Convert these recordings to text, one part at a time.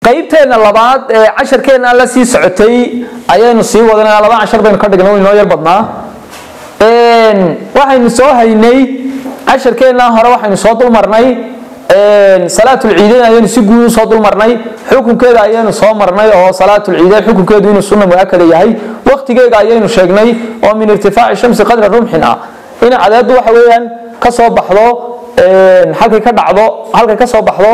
qaybteena labaad ee casharkeena la sii socotay ayaynu sii wadanaa laba cashar baynu ka dhignay inoo yar badnaa waxaynu soo haynay casharkeena hore waxaynu soo dulmarnay salaatulciidayn ayaynu si guud usoo dulmarnay xukunkeeda ayaynu soo marnay oo salaatulciidayn xukunkeedu inuu sunna muakada yahay waqtigeega ayaynu sheegnay oo min irtifaaci shamsi qadra rumxin ah in cadeedu waxa weeyaan ka soo baxdo halkay ka dhacdo halkay ka soo baxdo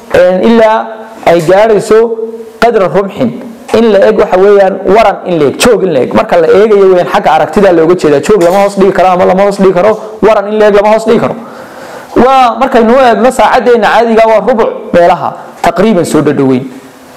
ilaa ay gaadhayso qadra rumxin in la eg waxa weeyaan waran in la eg joog in la eg marka la eegayo weeyaan xagga aragtida looga jeedaa joog lama hoos dhigi karo ama lama hoos dhigi karo waran in la eg lama hoos dhigi karo waa markaynu u eegno saacadeena caadiga waa rubuc meelaha taqriiban soo dhadhoweyn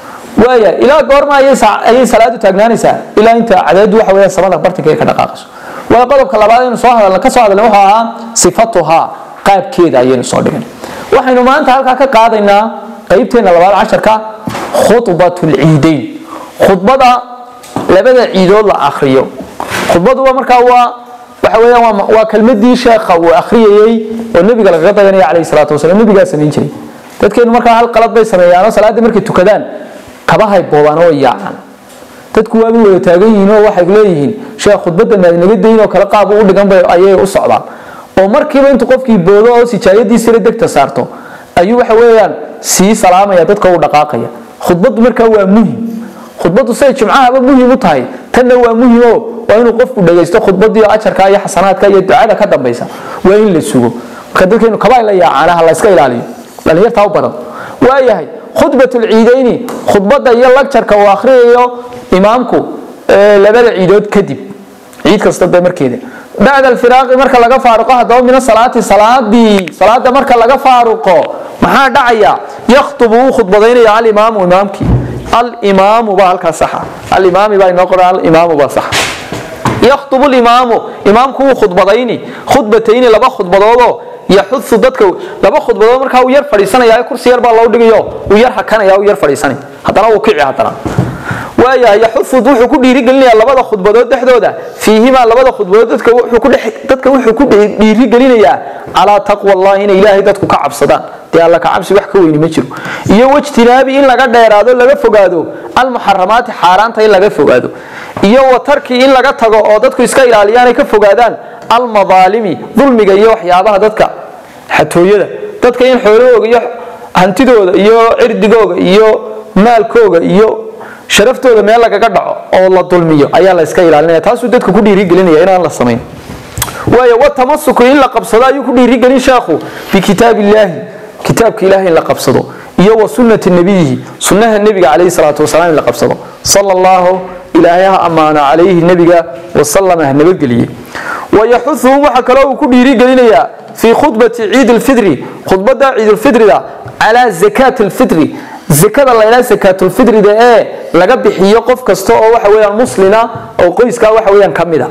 waaya ilaa goorma ayay salaadu taagnaanaysaa ilaa inta cadeedu waxa weeyaan samada bartanka ay ka dhaqaaqayso waa qodobka labaad aynu soo hadalna ka soo hadalnay wuxuu ahaa sifatuhaa qaabkeeda ayaynu soo dhigan waxaynu maanta halkaa ka qaadaynaa qaybteena labaad casharka khudbatulciidayn khudbada labada ciidood la akriyo khudbaduba markaa waa waxa weeyaan waa kelmadii sheekha uu akhriyayey oo nebiga lagaga dayanaya calayhi salaatu wasalaam nebigaa samayn jiray dadkeenu markaa hal qalad bay sameeyaanoo salaaddii markay tukadaan kabahay boobaan oo yaacaan dadku waaba wada taagan yihiin oo waxay leeyihiin sheekh khudbadda maadinaga dayn oo kale qaab u dhigan bay ayay u socdaan oo markiiba intuu qofkii boodo oo sijaayadiisira degta saarto ayuu waxa weeyaan sii salaamaya dadka u dhaqaaqaya khudbaddu markaa waa muhim khudbaddu siday jimcahaba muhim u tahay tanna waa muhimo waa inuu qofku dhagaysto khudbadii ajarka iyo xasanaadka iyo ducada ka dambaysa waa in la sugo marka dadkeenu kabaa la yaacaanaha la iska ilaaliyo dhalinyartaa u badan waayahay khudbatulciidayni khudbadda iyo lagjarka uu akhriyayo imaamku labada ciidood kadib ciid kasta de markeeda bacda alfiraaqi marka laga faaruqo haddaba min asalaati salaadii salaada marka laga faaruqo maxaa dhacaya yakhtubu wuu khudbadaynaya alimaamu imaamkii alimaamu baa halkaa saxa alimaami baa inoo qoran alimaamu baa saxa yakhtubu limaamu imaamku wuu khudbadayni khudbatayni laba khudbadoodoo yaxudu dadka laba khudbadood markaa uu yar fadhiisanaya kursi yar baa loo dhigayo uu yar hakanaya uu yar fadhiisanaya haddana uu kici haddana waayahay yaxufud wuxuu ku dhiirigelinayaa labada khudbadood dhexdooda fiihimaa labada khudbadood dadka wuxuu ku dhiirigelinayaa calaa taqwa allahi inay ilaahay dadku ka cabsadaan dee alla ka cabsi wax ka weyni ma jiro iyo wajtinaabi in laga dheeraado laga fogaado almuxaramaati xaaraanta in laga fogaado iyo watarki in laga tago oo dadku iska ilaaliyaan ay ka fogaadaan almadaalimi dulmiga iyo waxyaabaha dadka xatooyada dadka in xoolahooga iyo hantidooda iyo cirdigooga iyo maalkooga iyo sharaftooda meel lagaga dhaco oo la dulmiyo ayaa la iska ilaalinaya taasuu dadka ku dhiirigelinaya inaan la samayn waayo watamasuku in la qabsado ayuu ku dhiirigelin sheekhu bikitaab illaahi kitaabka ilahi in la qabsado iyo wa sunnati nabiyihi sunnaha nebiga calayhi salaatu wasalaam in la qabsado sala allahu ilaahay ha ammaano calayhi nebiga wasalama ha nabadgeliye wayaxuuhum waxaa kaloo uu ku dhiirigelinayaa fii khudbati ciid lfidri khudbada ciidulfidrida calaa zakaati lfidri zakada laydhaa sakaatulfidrida ee laga bixiyo qof kasta oo waxa weyaan muslina oo qoyskaa waxa weyaan ka mida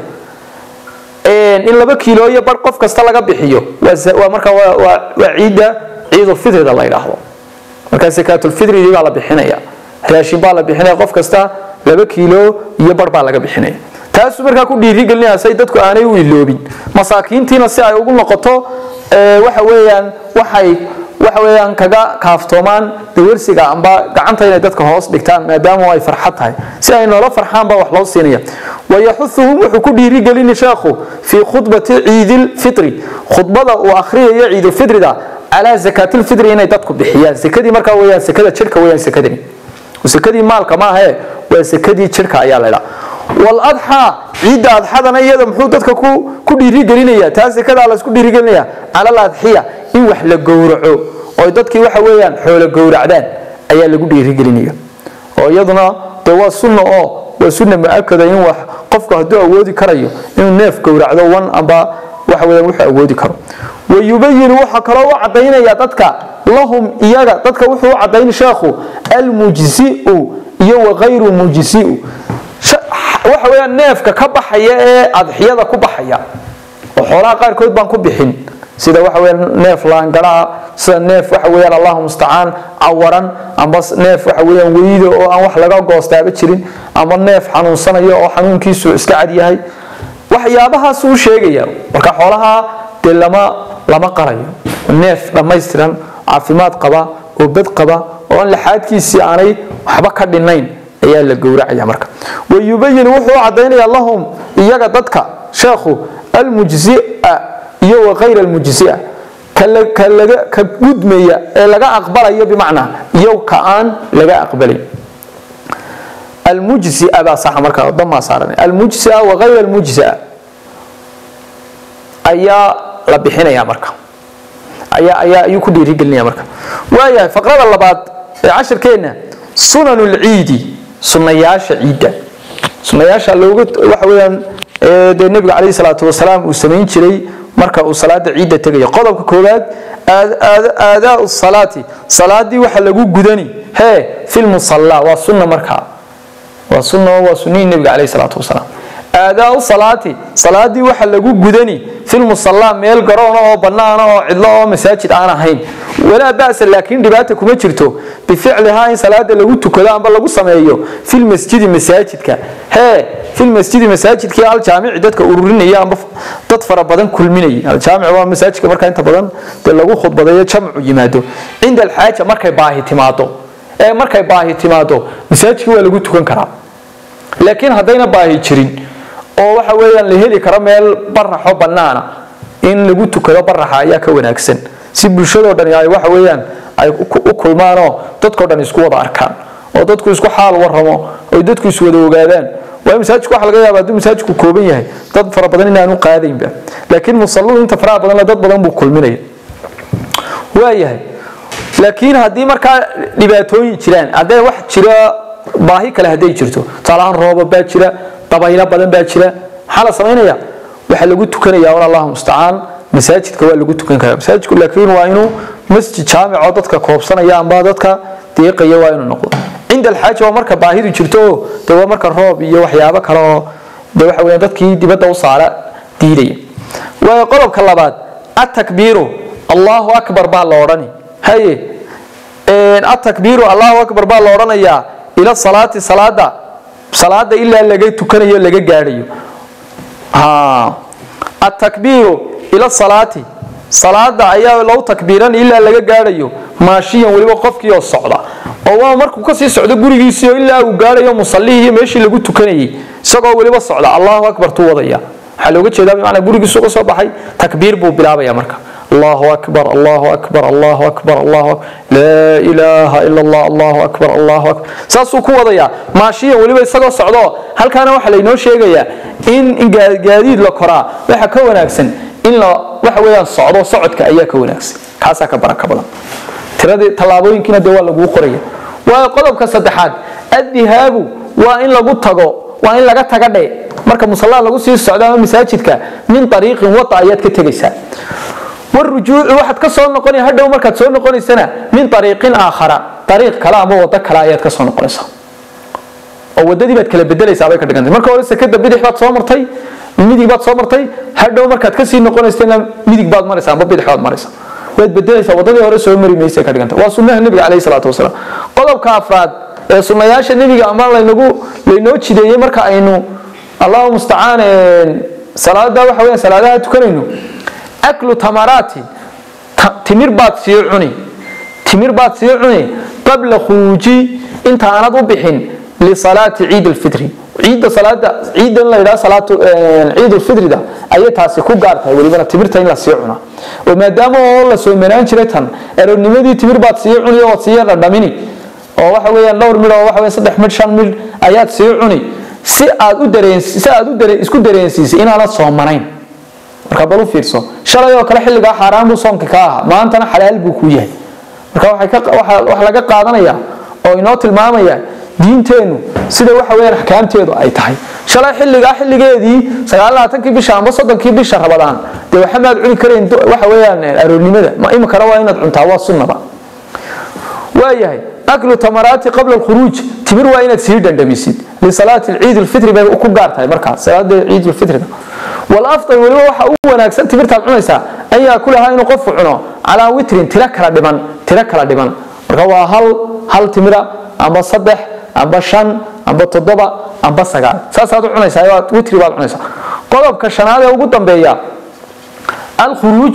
in laba kiilooyo bar qof kasta laga bixiyo waa marka waa ciidda ciidulfidrida la ydhaahdo marka sakaatulfidridii baa la bixinaya raashin baa la bixinaya qof kasta laba kiilo iyo bar baa laga bixinaya taasuu markaa ku dhiirigelinaya say dadku aanay u iloobin masaakiintiina si ay ugu noqoto waxa weeyaan waxay waxa weeyaan kaga kaaftoomaan dawarsiga amba gacanta inay dadka hoos dhigtaan maadaama ay farxad tahay si ay noola farxaan baa wax loo siinaya wayaxuuhum wuxuu ku dhiirigelini sheekhu fii khudbati ciidilfitri khudbada uu akhriyayo ciidulfitrida calaa zakaatilfitri inay dadku bixiyaan sekadii markaa weyaan sekada jirhka weyaan sekadani sekadii maalka maahe waa sekadii jirhka ayaa laydhaa waladxaa ciidda adxadana iyada muxuu dadka ku dhiirigelinaya taa sekadaa laysku dhiirigelinaya cala aladxiya in wax la gowraco oo dadkii waxa weeyaan xoolo gowracdaan ayaa lagu dhiirigelinaya oo iyaduna de waa sunna oo waa sunna muakada in wax qofku hadduu awoodi karayo inuu neef gowracdo wan amba waxa weeyaan wuxuu awoodi karo wayubayinu waxaa kaloo u cadaynaya dadka lahum iyaga dadka wuxuu u cadayn sheekhu almujziu iyo wakayru mujziu waxa weeyaan neefka ka baxaya ee adxiyada ku baxaya oo xoolaha qaarkood baan ku bixin sida waxa weeyaan neef laangaraa sida neef waxa weeyaan allahu mustacaan cawaran amba neef waxa weeyaan weydo oo aan wax laga goostaaba jirin amba neef xanuunsanayo oo xanuunkiisu iska cad yahay waxyaabahaas uu sheegaya marka xoolaha dee lama lama qalayo neef dhammaystiran caafimaad qaba oo bad qaba oon laxaadkiisii aanay waxba ka dhinayn ayaa la gowracaya marka wayubayin wuxuu caddaynaya lahum iyaga dadka sheekhu almujzia iyo wakayr almujzia ka gudmaya ee laga aqbalayo bimacnaa iyo ka aan laga aqbalayn almujzia baa saxa marka damaa saaran almujzia wakayr almujzia ayaa la bixinaya marka ayaa ayaa ayuu ku dhiirigelinaya marka waayahay faqrada labaad ee cashirkeenna sunan lciidi sunayaasha ciidda sunayaasha looga waxa weeyaan dee nebiga calayhi salaatu wasalaam uu samayn jiray marka uu salaada ciidda tegayo qodobka koowaad aadaau salaati salaadii waxa lagu gudani hee fi lmusalla waa sunna markaa waa sunna waa sunnihii nebiga calayhi salaatu wasalaam aadaau salaati salaadii waxa lagu gudani fi lmusalla meel garoona oo bannaana oo cidlo oo masaajid aan ahayn walaa ba'sa laakiin dhibaata kuma jirto bificlihaa in salaada lagu tukado amba lagu sameeyo filmasjidi masaajidka hee filmasjidi masaajidkii aljaamici dadka ururinaya amba dad fara badan kulminaya aljaamic waa masaajidka markaa inta badan dee lagu khudbadeeyo jamcu yimaado cinda alxaaja markay baahi timaado ee markay baahi timaado masaajidka waa lagu tukan karaa laakiin haddayna baahi jirin oo waxa weeyaan la heli karo meel baraxo bannaana in lagu tukado baraxa ayaa ka wanaagsan si bulshadoo dhani ay waxa weeyaan ay u kulmaanoo dadkao dhan isku wada arkaan oo dadku isku xaal waramo oo dadku iswada ogaadaan waayo masaajidku waxa laga yaaba hadduu masaajidku kooban yahay dad fara badan inaanu qaadaynba laakiin musalluhu inta faraha badan dad badan buu kulminaya waayahay laakiin haddii markaa dhibaatooyin jiraan haddee wax jira baahi kale hadday jirto tusaalahaan rooba baa jira dabaylo badan baa jira maxaa la samaynaya waxaa lagu tukanaya un allahu mustacaan masaajidka waa lagu tukan karaa masaajidku laakiin waa inuu masjid jaamico dadka koobsanaya amba dadka deeqaya waa inuu noqdo cinda alxaaja waa marka baahidu jirto oo de waa marka roob iyo waxyaabo kale oo de waxa weeyaan dadkii dibadda u saara diidaya waayo qodobka labaad atakbiiru allahu akbar baa la odhani haye atakbiiru allahu akbar baa la odhanayaa ila salaati salaada salaada ilaa laga tukanayo laga gaadhayo atakbiiru ila salaati salaada ayaa loo takbiiran ilaa laga gaadhayo maashiyan weliba qofkii oo socda oo waa markuu kasii socdo gurigiisii oo ilaa uu gaadhayo musallihii iyo meeshii lagu tukanayay isagoo weliba socda allahu akbar tuu wadaya waxaa looga jeedaa bimacnaa gurigiisu ka soo baxay takbiir buu bilaabaya marka الله أكبر الله أكبر الله أكبر الله أكبر لا إله إلا الله الله أكبر الله أكبر ساسو كو ودايا ماشيا وليبا isagoo socdo halkaana waxa la inoo sheegaya in gaadiid la koraa waxa ka wanaagsan in la waxa weeyaan socdo socodka ayaa ka wanaagsan kaasa ka baraka badan tiradii talaabooyinkiina de waa lagu qoraya waa qodobka saddexaad adihaabu waa in lagu tago waa in laga taga dhe marka musallaa lagu sii socdo ama masaajidka min ariiqin wada ayaad ka tegaysaa والرجوع واحد كسر نقني هذا وما كسر نقني سنة من طريق آخر طريق كلام هو وده كلايات كسر نقني سنة أو وددي بيت كلا بدل يسابق كده كده مركب ولسه كده بدي حبات صامر تي ميدي بات صامر تي هذا وما كت كسر نقني سنة ميدي بعد مرة سنة بدي حبات مرة سنة بيت بدل يسابق وددي هو رسول مري ميسي كده كده وسنة النبي عليه الصلاة والسلام قلب كافراد سنياش النبي أمر لينجو لينوتشي ده مركب إنه الله مستعان صلاة ده وحوي صلاة ده تكرينه aklu tamaraati timir baad sii cuni timir baad sii cuni qabla khuruuji inta aanad u bixin lisalaati ciid alfitri ciidda salaada ciidda in la yidhaha salaatu ciid alfitrida ayay taasi ku gaar tahay welibana timirta in la sii cuna oo maadaama oo la soo manaan jiray tan aroornimadii timir baad sii cuni oo sii dhadhamini oo waxa weeyaan dhowr midh oo waxa weeyaan saddex midh shan midh ayaad sii cuni si aad u dareen si aad u dareen isku dareensiisay inaanad soomanayn marka bal u fiirso shalay oo kale xilligaa xaaraan buu soonka ka ahaa maantana xalaal buu ku yahay marka waxa laga qaadanaya oo inoo tilmaamaya diinteennu sida waxa weeyaan axkaamteedu ay tahay shalay xilligaa xilligeedii sagaalaaatankii bisha amba soddonkii bisha rabadaan dee waxa maad cuni karayn waxa weeyaan aroornimada ma imikana waa inaad cuntaa waa sunnaba waayahay aklu tamaraati qabla alkhuruuj timir waa inaad sii dhandhamisid lisalaati ciid alfitri bay ku gaar tahay markaas salaada ciid alfitriga والافضل waliba waxa ugu wanaagsan timirtaad cunaysaa an yaakulahaa inuu qofku cuno calaa witrin tiro kala dhiman tiro kala dhiman marka waa hal hal timira amba saddex amba shan amba toddoba amba sagaal saasaad u cunaysaa witri baad cunaysaa qodobka shanaad ee ugu dambeeya alkhuruuju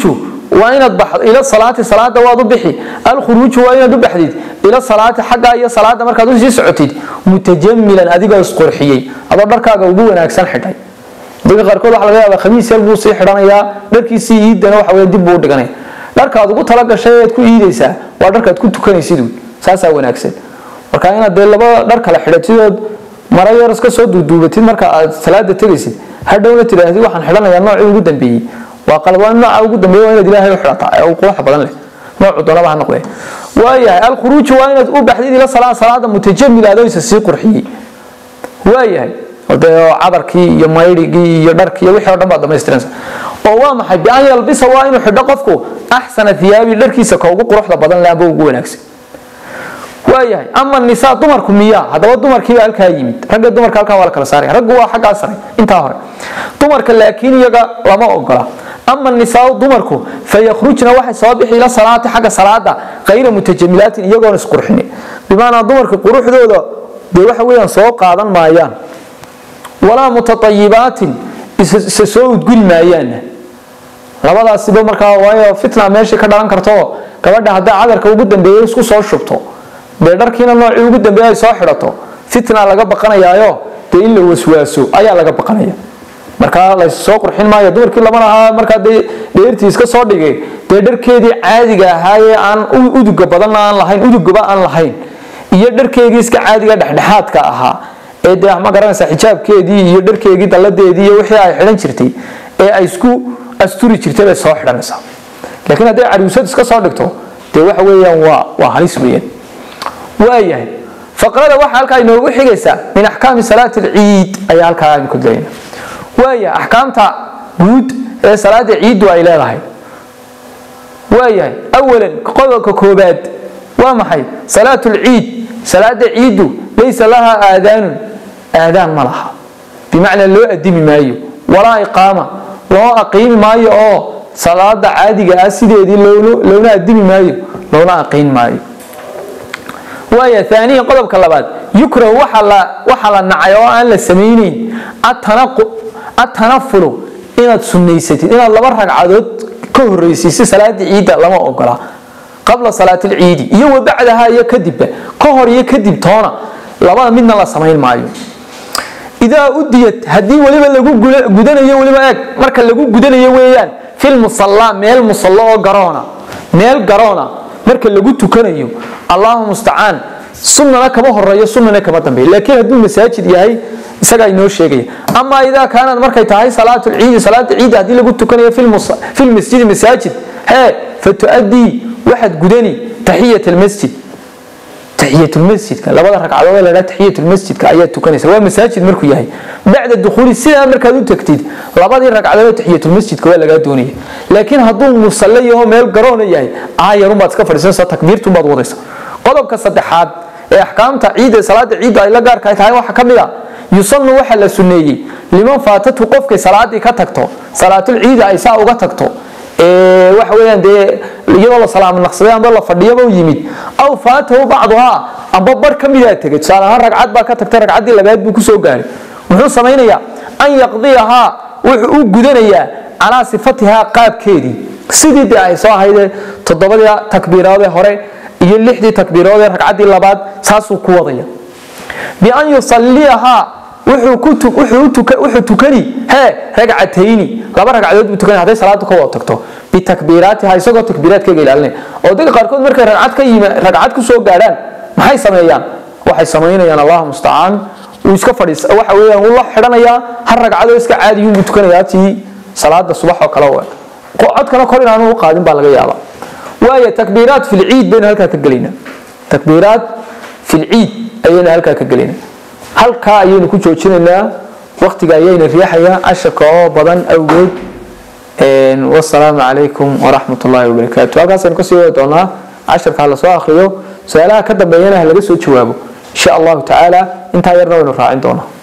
waa inaad baxdo ila salaati salaada waad u bixi alkhuruuju waa inaad u baxdid ila salaati xagga iyo salaada markaad u sii socotid mutajamilan adigoo isqurxiyey adoo dharkaaga ugu wanaagsan xidhay dadka qaarkood waxa laga yaabaa khamiis yar buu sii xidhanayaa dharkiisii iidana waxa weeye dib buu u dhiganaya dharkaad ugu talagashay eed ku iidaysaa waa dharkaad ku tukanaysid wey saasaa wanaagsan marka inaad dee laba dhar kale xidhatidood mara yar iska soo duuduubatid marka aad salaada tegaysid hadhowna tidhaahdid waxaan xidhanayaa noocii ugu dambeeyey waa qalad waa nooca ugu dambeeyey waa inaad ilaahay u xidhataa ee uu quruxa badan leh noocu doonaba ha noqdee waayahay alkhuruuju waa inaad u baxdid ila salaa salaada mutajamil adoo isa sii qurxiyey waayahay dee cadarkii iyo maydhigii iyo dharkii iyo wixii o dhan baad dhamaystiransa oo waa maxay bian yalbisa waa inuu xidho qofku axsana thiyaabi dharkiisa ka ugu quruxda badan leh amba ugu wanaagsan waayahay ama nisaa dumarku miyaa haddaba dumarkiiba halkaa yimid ragga dumarka halkaa waa la kala saaraya raggu waa xaggaa sare intaa hore dumarka laakiin iyaga lama ogola ama nisaau dumarku fayakhrujna waxay soo bixi ila salaati xagga salaada kayra mutajamilaatin iyagoon isqurxini bimaanaa dumarka quruxdooda dee waxa weeyaan soo qaadan maayaan walaa mutaayibaatin isa soo udguli maayaanna labadaasiba markaa waayo fitna meeshii ka dhalan karto gabadha hadday cadarka ugu dambeeya isku soo shubto dee dharkiina noocii ugu dambeeya ay soo xidhato fitna laga baqanayaayo dee in la waswaaso ayaa laga baqanaya markaa lassoo qurxin maayo dumarkii lama lahaa markaa dee dheertii iska soo dhigay dee dharkeedii caadiga ahaayee aan uduga badanna aan lahayn udugaba aan lahayn iyo dharkeedii iska caadiga dhexdhexaadka ahaa ee dee ma garanaysa xijaabkeedii iyo dharkeedii dalladeedii iyo wixii ay xidhan jirtay ee ay isku asturi jirtay bay soo xidhanaysaa laakiin hadday caruusad iska soo dhigto dee waxa weeyaan waa waa halis weeyaan waayahay faqrada waxaa halkaa inoogu xigaysaa min axkaami salaati alciid ayaa halkaa aynu ka gelayna waayahay axkaamta guud ee salaada ciiddu ay leedahay waayahay awalan qodobka koobaad waa maxay salaatu lciid salaada ciiddu laysa laha aadaanun aadaan ma laha bimacnaa loo adimi maayo walaa iqaama loo aqiimi maayo oo salaada caadiga ah sideedii loona adimi maayo loona aqiin maayo waaya aaniyan qodobka labaad yukrahu waxaa la nacay oo aan la samaynayn atanafulu inaad sunaysatid inaad laba ragcadood ka horreysiisa salaada ciidda lama ogola qabla salaat alciidi iyo wa bacdaha iyo kadibba ka hor iyo kadib toona labada midna la samayn maayo idaa udiyat haddii weliba lagu gudanayo weliba eeg marka lagu gudanayo weeyaan fil musallaa meel musallo oo garoona meel garoona marka lagu tukanayo allahu mustacaan sunnana kama horeeyo sunnana kama dambeeyo laakiin hadduu masaajid yahay isagaa inoo sheegaya ama idaa kaanad markay tahay salaatu lciidi salaada ciidda haddii lagu tukanayo fi lmasjidi masaajid hee fatuadii waxaad gudani taxiyat almasjid taxiyatulmasjidka labada ragcadood ee ladhaa taxiyatulmasjidka ayaad tukanaysa waa masaajid markuu yahay bacda dukhuuli sidaa markaad u tagtid labadii ragcadood ee taxiyatulmasjidka waa lagaa doonaya laakiin hadduu musalle yaho meel garoona yahay aayarunbaad iska fadhiisanaysa takbiirtunbaad wadaysa qodobka saddexaad ee axkaamta ciidda salaada ciidda ay la gaarka tahay waxaa ka mid a yusanu waxaa la sunneeyey liman faatatu qofkay salaadii ka tagto salaatulciida ay saa uga tagto waxa weyaan dee iyadoo la salaamo naqsaday amba la fadhiyaba u yimid aw faatahu bacduhaa amba bar ka midaa tegay tusaale ahaan ragcad baa ka tagtay ragcaddii labaad buu kusoo gaaray muxuu samaynayaa an yaqdiyahaa wuxuu u gudanayaa calaa sifatihaa qaabkeedii sidii dee ay soo ahaydee toddobadii takbiiroodee hore iyo lixdii takbiiroodee ragcaddii labaad saasuu ku wadaya bian yusaliyahaa wuxuu tukani hee ragcatayni laba ragcadood buu tukani hadday salaadu ka wada tagto bitakbiiraatiha isagoo takbiiraadkeega ilaalinaya oo dadka qaarkood markay ragcad ka yimi ragcad ku soo gaadhaan maxay sameeyaan waxay samaynayaan allahu mustacaan uu iska fadhiis waxa weeyaan uu la xidhanayaa har ragcadoo iska caadiyuun buu tukanayaa tii salaada subax oo kale u eg codkana kor inaanu u qaadin baa laga yaabaa waayo takbiiraat fi lciid baynu halkaa ka gelaynaa takbiiraat fi lciid ayaynu halkaa ka gelaynaa halkaa ayaynu ku joojinaynaa waktiga ayayna riixayaa casharka oo badan awgeed wasalaamu calaykum waraxmat ullaahi wabarakaatu halkaasaynu kasii wadi doonaa casharka hala soo akriyo su-aalaha ka dambeeyana ha laga soo jawaabo insha allahu tacaala intaa yarna waynu raacin doonaa